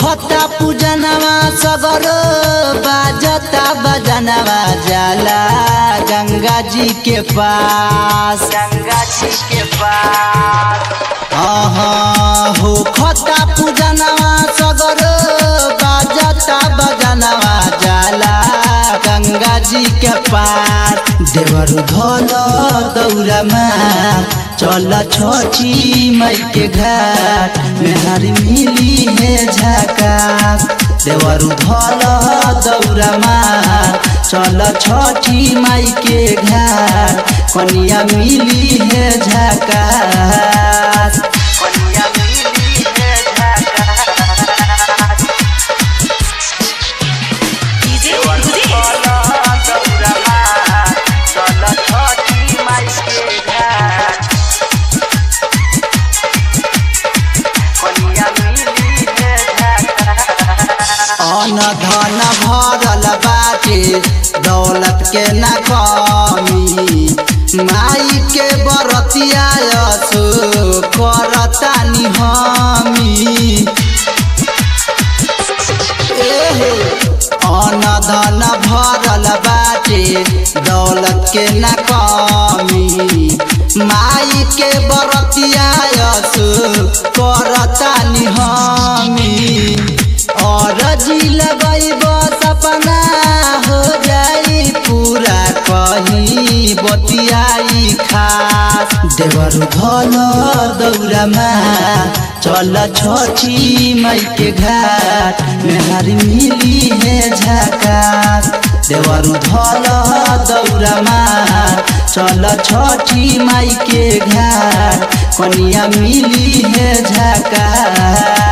खता पूजनवा सगर बाजता बजनवा जाला गंगा जी के पास गंगा जी के पास हो खता पूजनवा सगर बाजता बजनवा जाला गंगा जी के पार देवर धल दौड़मा चल छोची मई के घाट मेहर मिली है झकास देवर धल दौड़मा चल छोटी माई के घाट कनिया मिली है झकास कनिया मिली है झकास DJ Rudy. अन धन भरल बाटे दौलत के न कमी माई के बरतिया यसो करतानी हमी एहे अन धन भरल बाटे दौलत के न कमी माई के बरतिया यसो करतानी हमी और जी लगैब सपना हो जाई पूरा कहीं बतियाई खास देवर धल दौड़मा चल छोची मई के घाट मेहर मिली है झकास देवर धल दौड़मा चल छोटी माई के घाट कनिया मिली है झकास